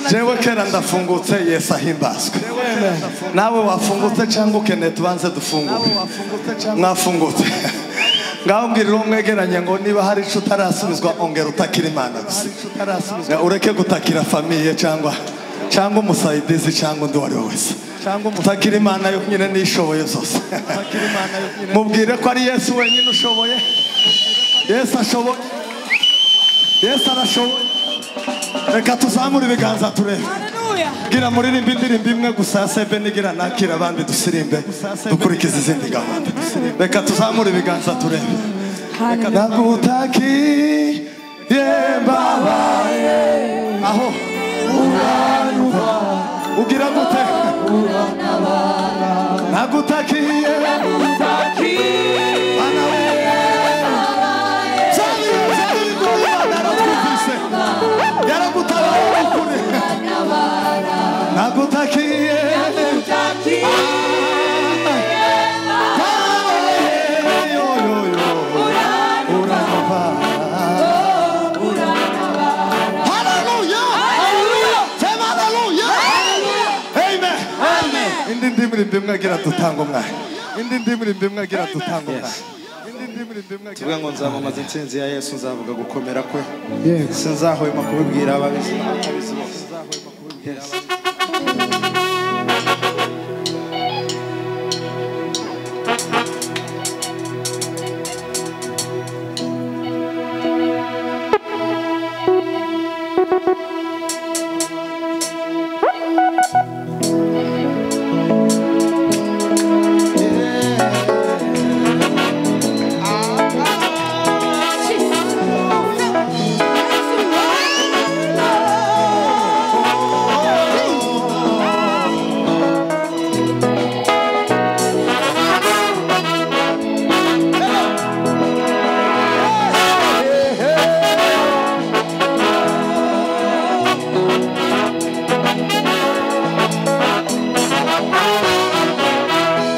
jewe kera ndafungutse yesu ahimbazwe nawe wafungutse cyangwa ukeneye tubanze dufungure mwafungutse ngaho mbwirira uwo mwegeranye ngo niba hari icyo utarasubizwa ongera utakira imana gusa ureke gutakira famiye cyangwa cyangwa umusayidizi cyangwa undi uwo ari we wese utakira imana yo nyine n'ishoboye zose mubwire ko ari yesu wenyine ushoboye yesu ashoboye yesu arashoboye reka tuzamure ibiganza turebe gira muririmba indirimbo imwe gusa ya sebe n'igira nakira abandi dusirimbe dukurikiza izindi gahunda reka tuzamure ibiganza turebe nagutakiye mbabaye aho ugira gute nagutakiye yaragutabaye kure nagutakiye indi ndimirimbo imwe agira dutanga umwanya indi ndimirimbo imwe agira dutanga umwanya tuvuga ngo nzamamaza intsinzi ya yesu nzavuga gukomera kwe sinzahwema kubibwira ababizi ababizi bose Yes.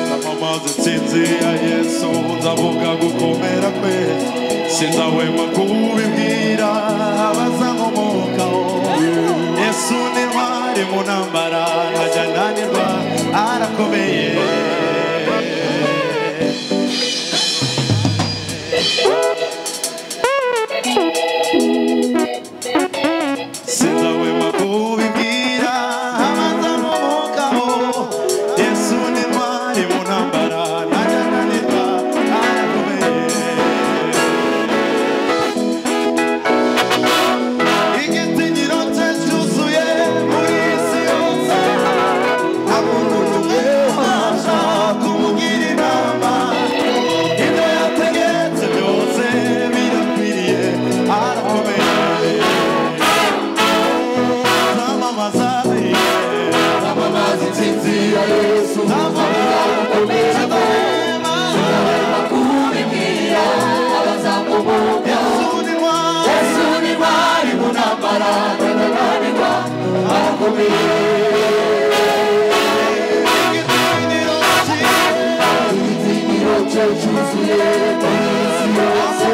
nzamamaza intsinzi ya yesu ndavuga gukomera kwe sinzahwema kubibwira abazankomokaho yesu ni ntwari mu ntambara ntajya ndanirwa arakomeye sinzahwema kubibwira abazankomokaho yesu ni ntwari mu ntambara ntajya ndanirwa arakomeye Igitinyiro cye cyuzuye muri isi yose Ntamuntu umwe waza kumugira inama Ibyo yategetse byose birakwiriye arakomeye Zamamaza Zamamaza intsinzi ya Yesu Zamamaza gukomeza kwema Zamamaza kubibwira abazamubuka Yesu ni ntwari Yesu ni ntwari mu ntambara Tanananirwa arakomeye Igitinyiro cye cyuzuye muri isi yose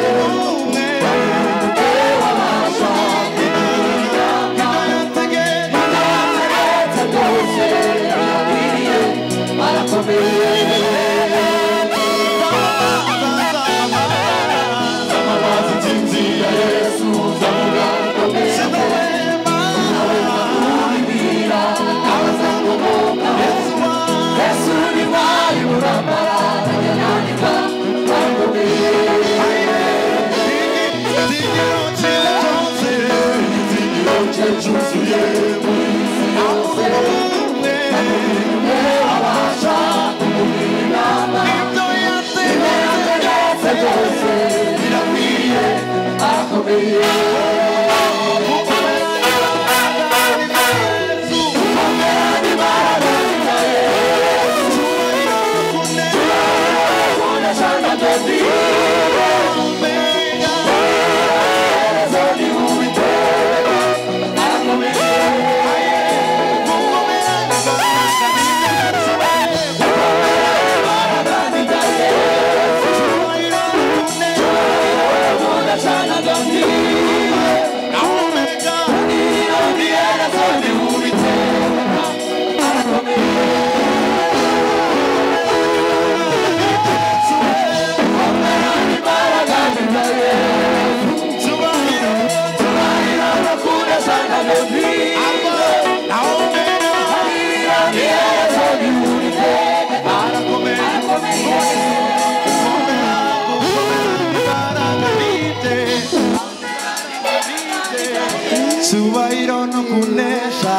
icyubahiro no kunesha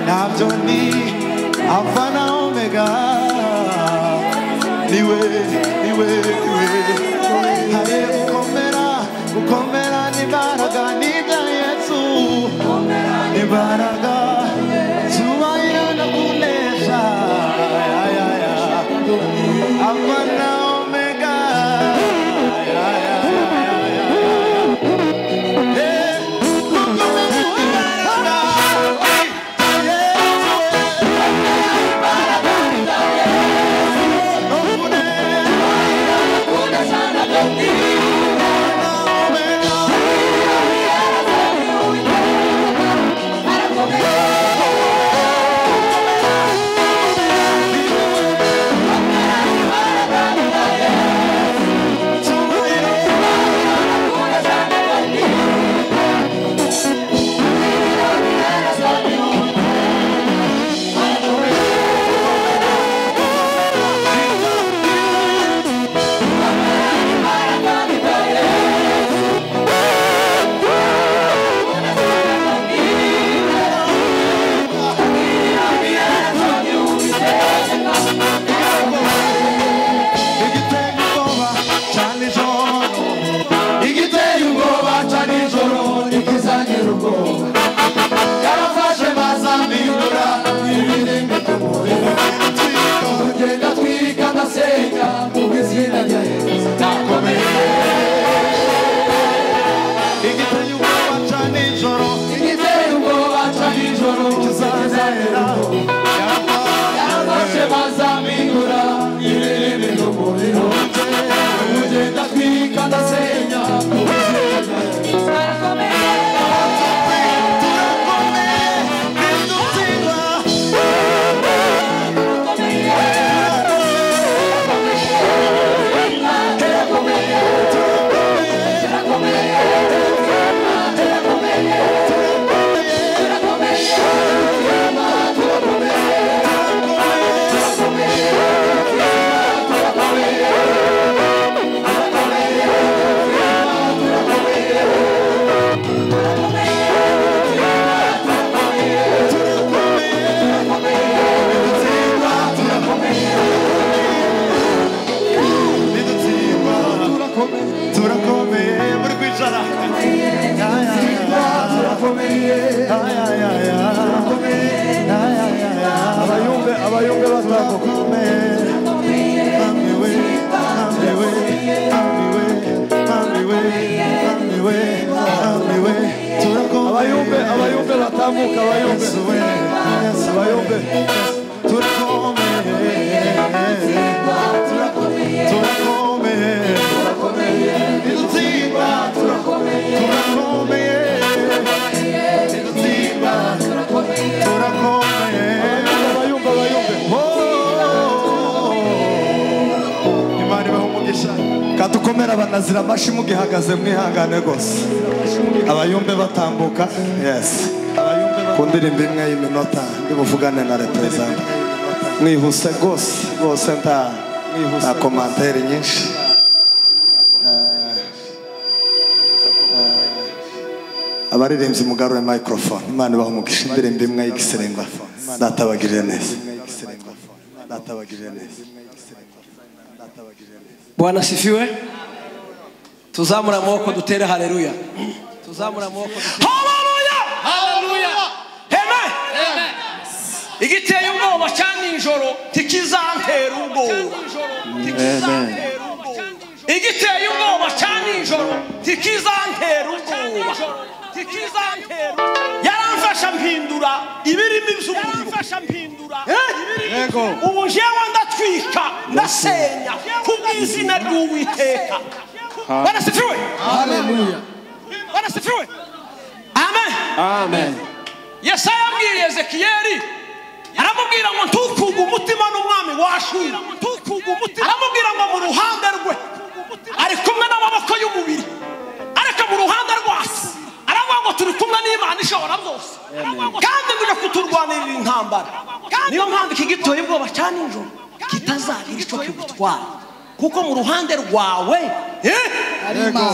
ntabyo ni alfa na omega niwe niwe niwe hari gukomera gukomera n'imbaraga n'ibya yesu imbaraga icyubahiro no kunesha Ya, ya, ya. alfa na omega Ya, ya, ya, ya, ya. igiteye ubwoba cya nijoro igiteye ubwoba cya nijoro ni byiza nyir'ubwoba yarafashe maza mpindura ibirenge by'umuriro tugenda twirika ndasenga mu izina rya yesu nakomeye igiteye ubwoba cya nijoro igiteye ubwoba cya nijoro kizazahera yarafashe maza mpindura ibirenge by'umuriro tugenda twirika ndasenga mu izina rya yesu Nidutsinda turakomeye muri kwicara turakomeye turakomeye abayumve abayumve bazakomeye Ambiwe, ambiwe, ambiwe, ambiwe, ambiwe, ambiwe. Turakomeye. abayumve abayumve batambuka abayumve abayumve turakomeye turakomeye turakomeye Nidutsinda, turakomeye. Turakomeye. Nidutsinda, turakomeye. Turakomeye. Abayumva, abayumve. Oh. Imana ibahe umugisha. katukomera abanazira amashi mugihagaze mwihangane rwose abayumve batambuka yes ku ndirimbo imwe y'iminota ndibuvugane na reperezanta mwihuse rwose rwose nta nta komantere nyinshi abaririmbyi mugarure microphone imana ibaha umugisha indirimbo imwe y'igiserenga natabagirire neza natabagirire neza bwana sifiwe tuzamura amaboko dutere haleluya tuzamura amaboko dutere igiteye ubwoba cya nijoro ntikizantera ubwoba ntikizantera ubwoba. igiteye ubwoba cya nijoro ntikizantera ubwoba ntikizantera ubwoba. yaramfasha mpindura ibirimi by'umuriro Eh? Yego. ubu njyewe ndatwika ndasenya ku bw'izina ry'uwiteka barasifiwe barasifiwe amen amen yesaya yabwiye ezekiyeli aramubwira ngo ntukuge umutima n'umwami washura aramubwira ngo mu ruhande rwe ari kumwe n'amaboko y'umubiri ariko mu ruhande rwacu aravuga ngo turi kumwe n'imana ishobora byose kandi ngo ijya kuturwanirira intambara niyo mpamvu iki gitoye ubwoba cya nijoro kitazagira icyo kigutwara kuko mu ruhande rwawe eh,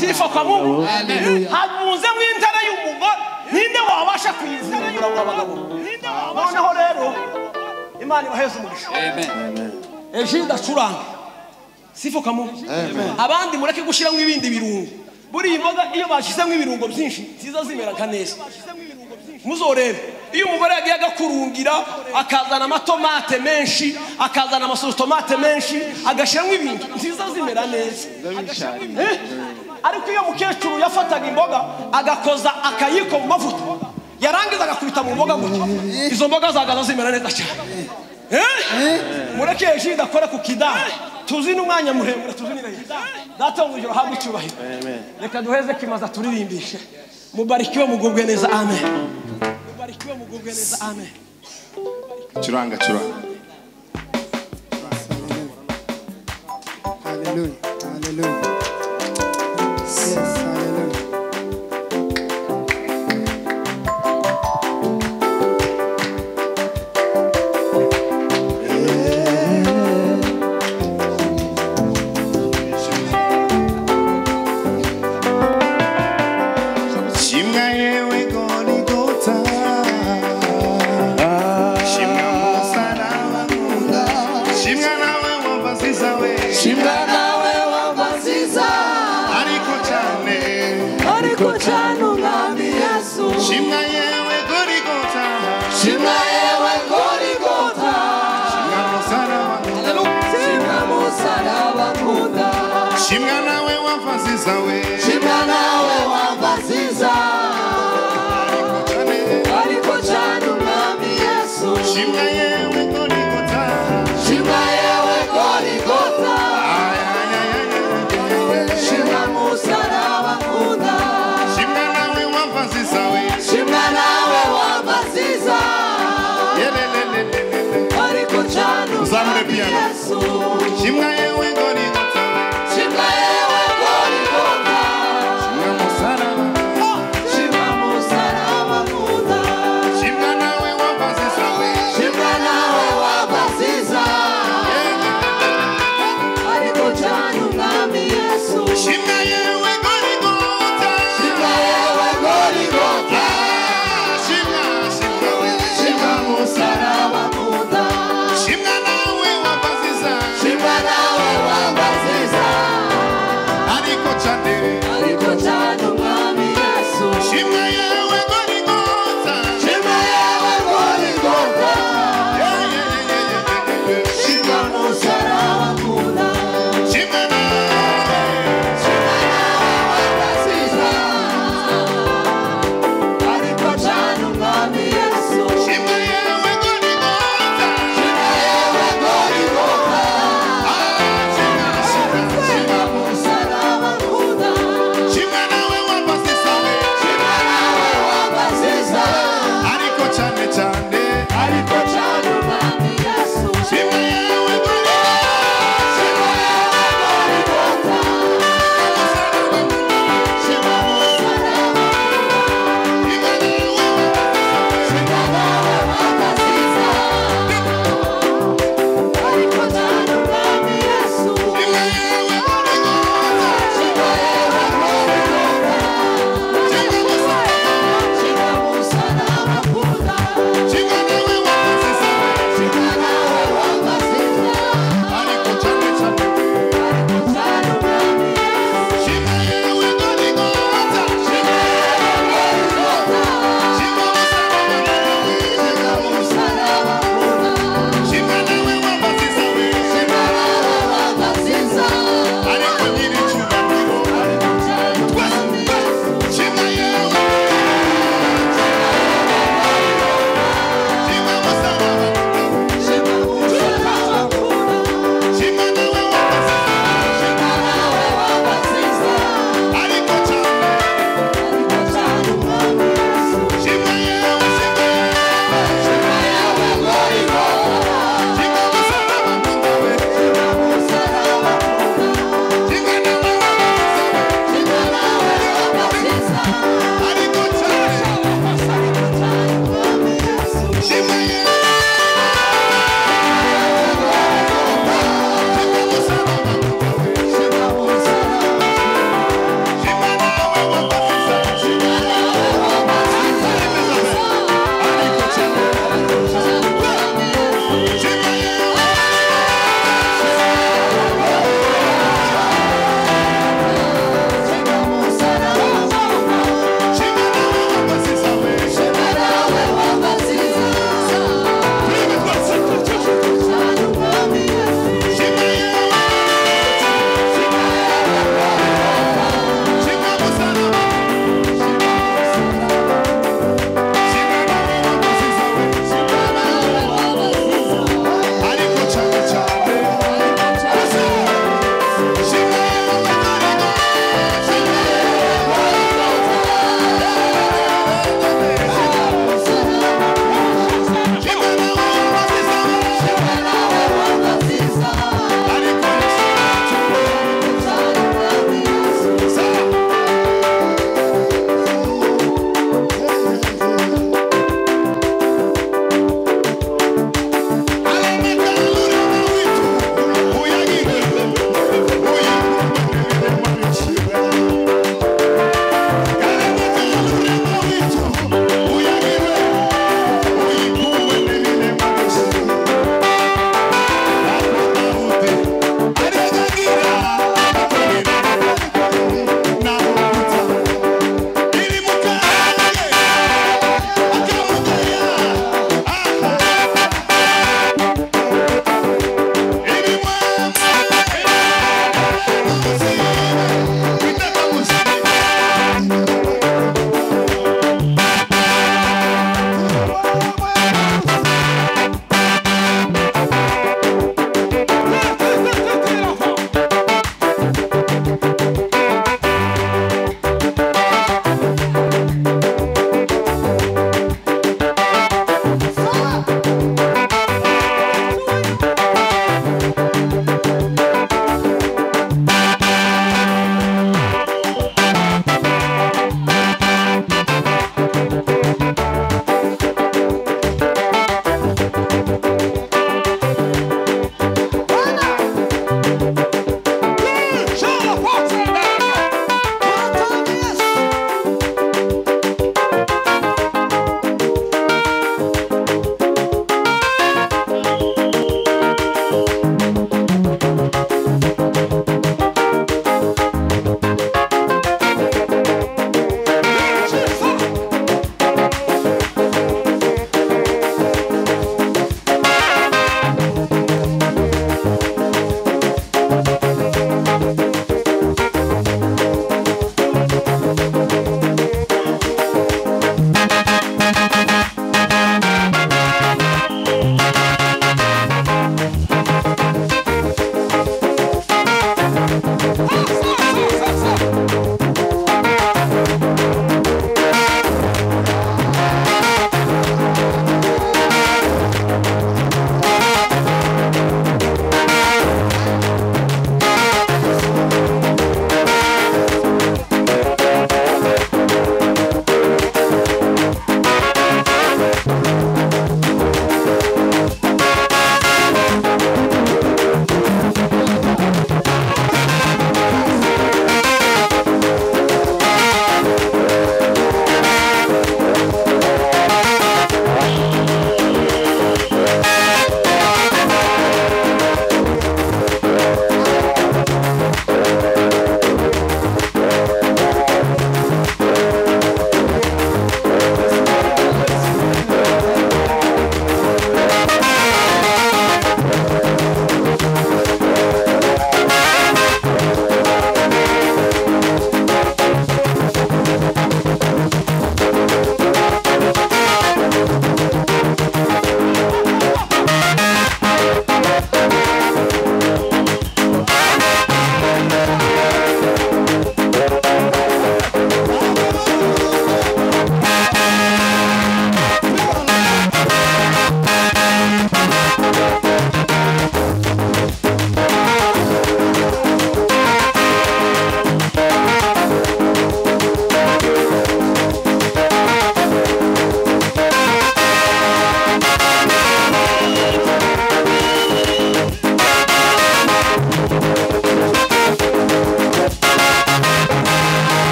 sifa kwa mungu Haleluya. habunze mu intara y'umugore ninde wabasha kuyizingura ngo abagabo noneho rero imana ibaheze umugisha ejo udacuranga sifa kwa mungu abandi mureke gushyiramo ibindi birungo buriya imboga iyo bashyizemo ibirungo byinshi nziza zimera nka neza muzorebe iyo umugore yagiye agakurungira akazana amatomate menshi akazana amasotomate menshi agashyiramo ibintu nziza zimera neza Eh? ariko iyo mukecuru yafataga imboga agakoza akayiko mu mavuta yarangiza agakubita mu mboga gutya izo mboga zagaza zimera neza cyane Eh? mureke hejuru idakora ku kidaha tuzi n'umwanya muremure tuzi n'irengero data wo mu ijoro habwe icyubahiro reka duheze kimaza turirimbishe mubarikiwe mugubwe neza amen mubarikiwe mugubwe neza amen curanga curanga Hallelujah. Hallelujah. Yes, hallelujah. shimwa yewe gorigota shimwa musaraba nkunda shimwa nawe wumva zizawe shimwa nawe wabasiza ariko cyane ariko cyane umwami yesu shimwa yewe gorigota shimwa yewe gorigota shimwa musaraba nkunda shimwa musaraba nkunda shimwa nawe wumva zizawe shimwa nawe wabasiza ariko ariko cyane cyane umwami yesu shimwa yewe gorigota shimwa yewe gorigota ayayayaya shimwa musaraba nkunda shimwa nawe wumva zizawe shimwa nawe wabasiza yelelelelelele ariko cyane Uzamure umwami piano. yesu shimwa yewe gorigota Shimba yewe gorigota, shimwa musaraba shimba musaraba muda, Shimwa nawe wumva zizawe shimba nawe wabasiza, ariko cyane umwami Yesu. shimwa yewe gorigota Shimba yewe gorigota, shimwa shimwa wewe shimba musaraba muda, shimwa nawe wumva zizawe shimba nawe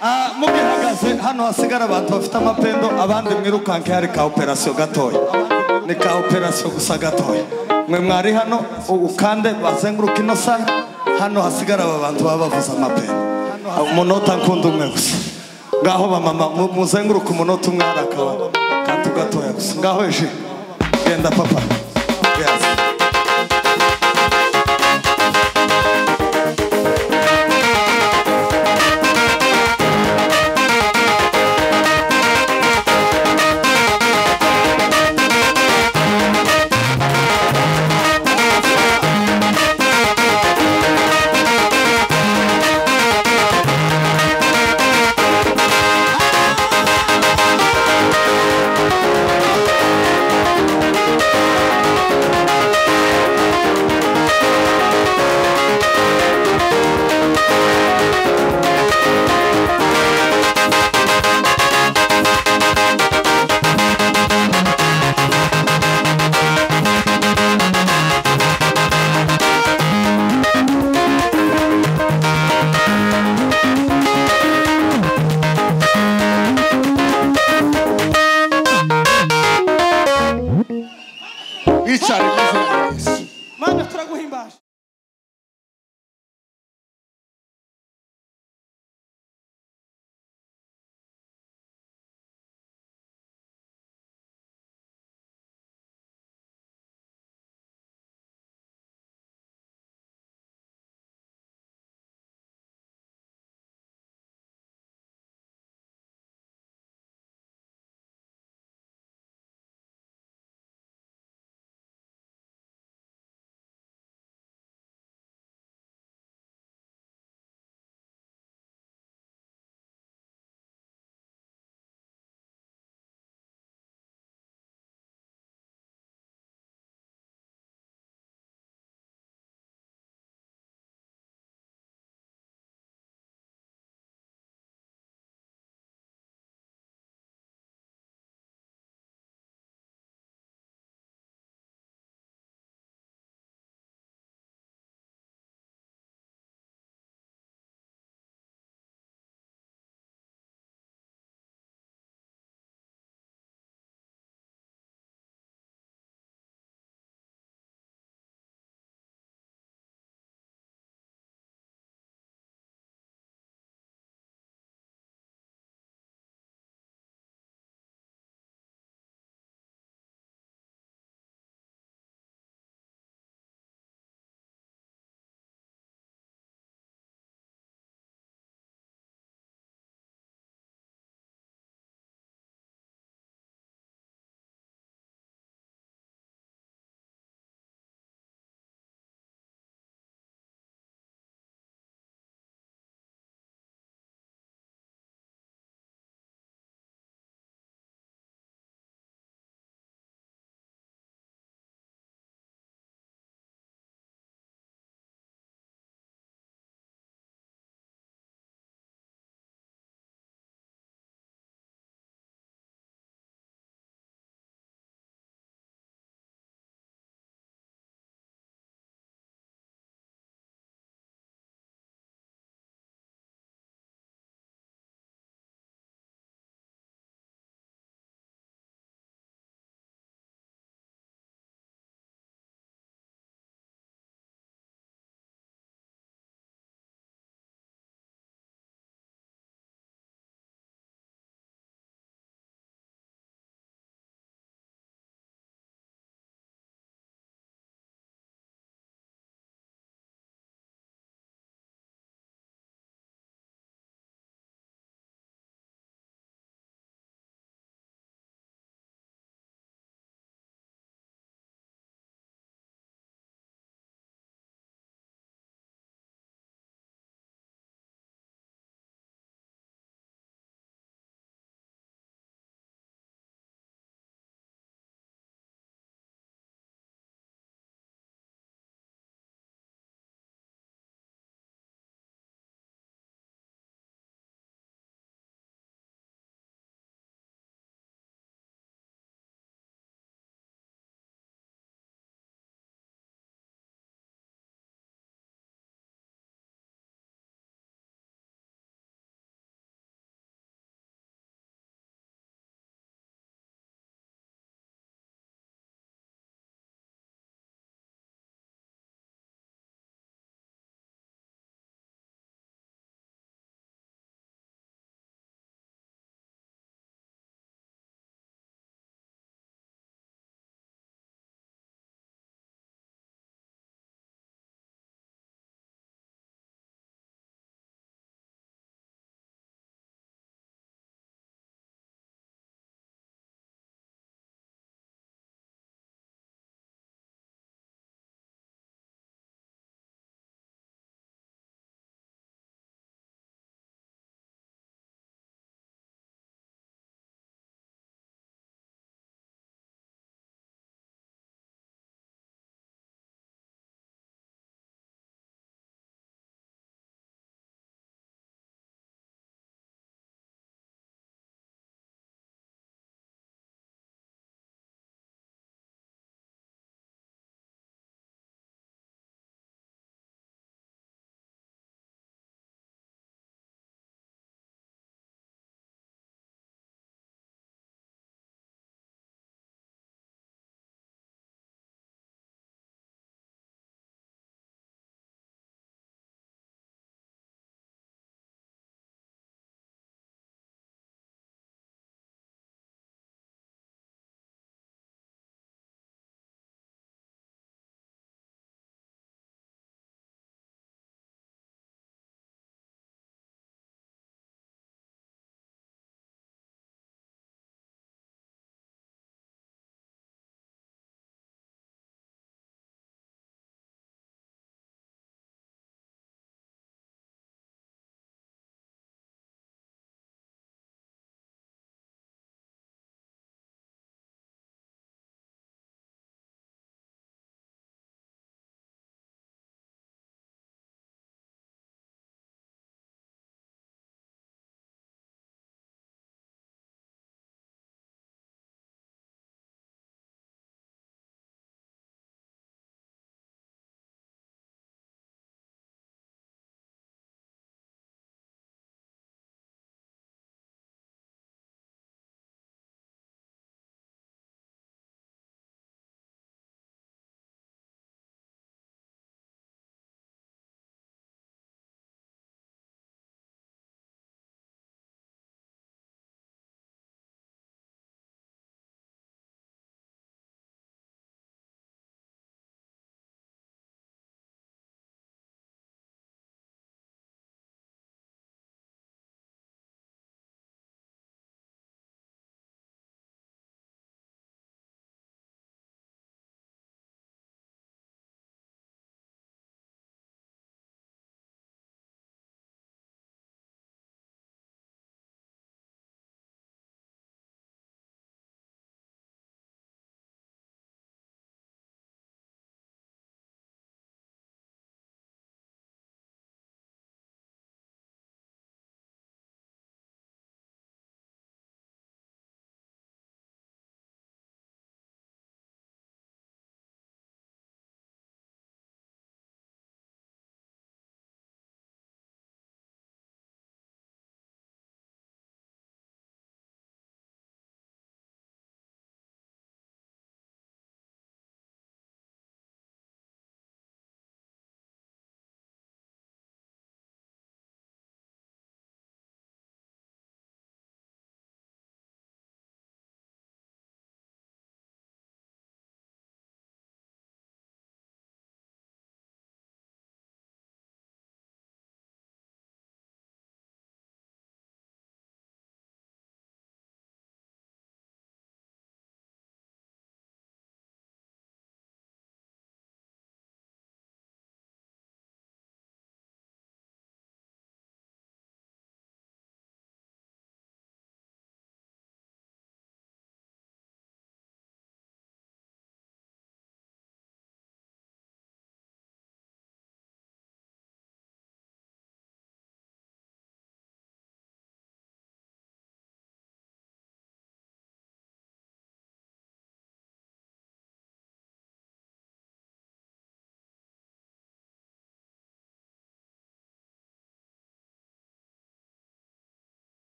Ah, mugihagaze hano hasigara abantu bafite amapendo abandi mwirukanke hari ka operasiyo gatoya ni ka operasiyo gusa gatoya mwe mwari hano ukande bazenguruka ino sayo hano hasigara aba bantu baba bavuza amapendo umunota nkunda umwe gusa ngaho bamama mu- muzenguruke umunota umwe hari akaba kandi gatoya gusa ngaho eje genda papa Yes.